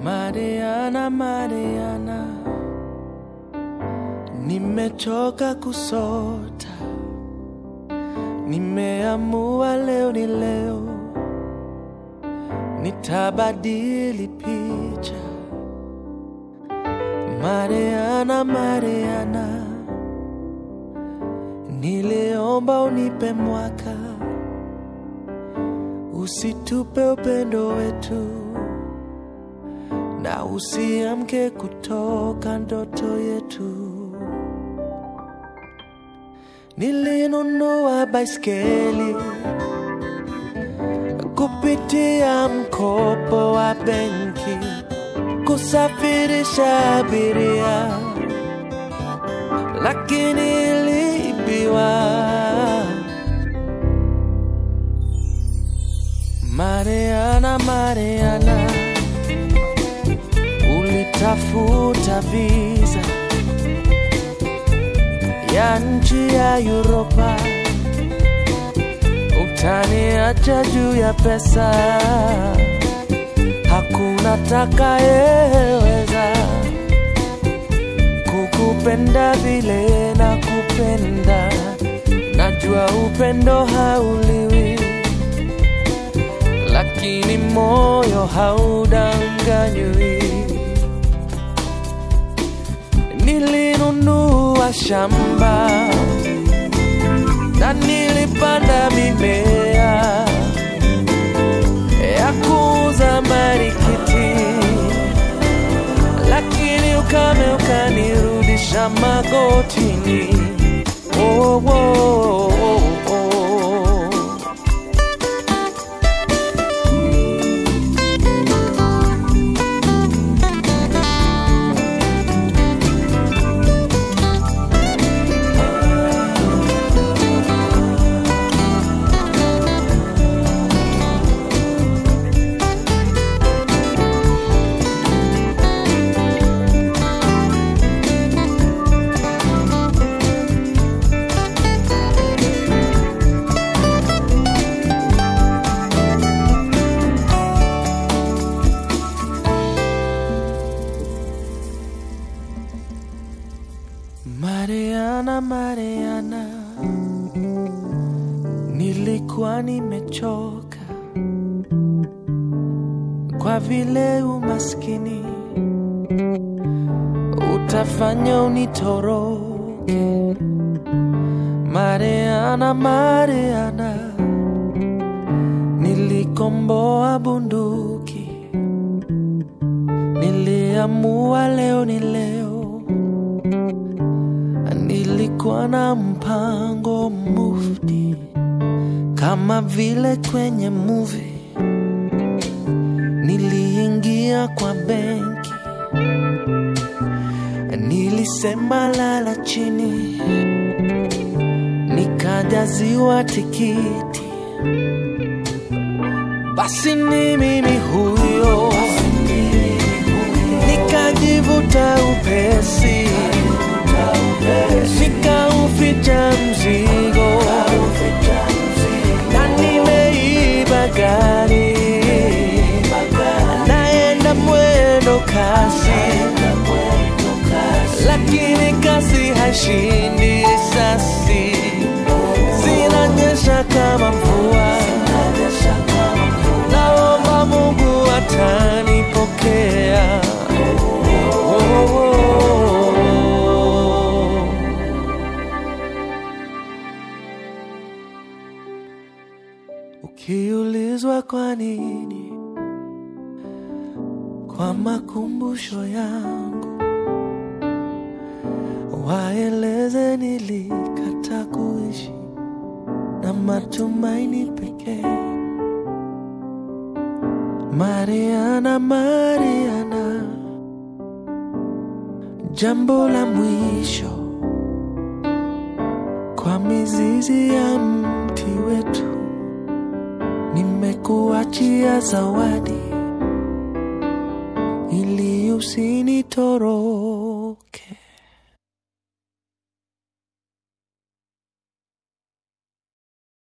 Mariana, Mariana, nimechoka kusota, nimeamua leo ni leo, nitabadili picha. Mariana, Mariana, niliomba unipe mwaka, usitupe upendo wetu na usiamke kutoka ndoto yetu. Nilinunua baiskeli kupitia mkopo wa benki, kusafirisha abiria, lakini iliibiwa. Mariana, Mariana, ulitafuta visa ya nchi ya Europa, utaniacha juu ya pesa, hakuna takayeweza kukupenda vile na kupenda. Najua upendo hauliwi, lakini moyo haudanganywi. Nilinunua shamba na nilipanda mimea ya kuuza marikiti, lakini ukame ukanirudisha magotini. Oh, oh, oh, oh. Mariana, Mariana, nilikuwa nimechoka kwa vile umaskini utafanya unitoroke. Mariana, Mariana, nilikomboa bunduki, niliamua leo ni leo nilikuwa na mpango mufti kama vile kwenye movie. Niliingia kwa benki, nilisema lala chini, nikajaziwa tikiti. Basi ni mimi huyo, nikajivuta upesi nikauficha mzigo na nimeiba gari naenda mwendo kasi lakini kasi haishindi risasi zinanyesha kama mvua naomba mungu atanipokea oh, oh, oh. Ukiulizwa kwa nini, kwa makumbusho yangu, waeleze nilikata kuishi na matumaini pekee. Mariana, Mariana, jambo la mwisho kwa mizizi ya mti wetu nimekuachia zawadi ili usinitoroke.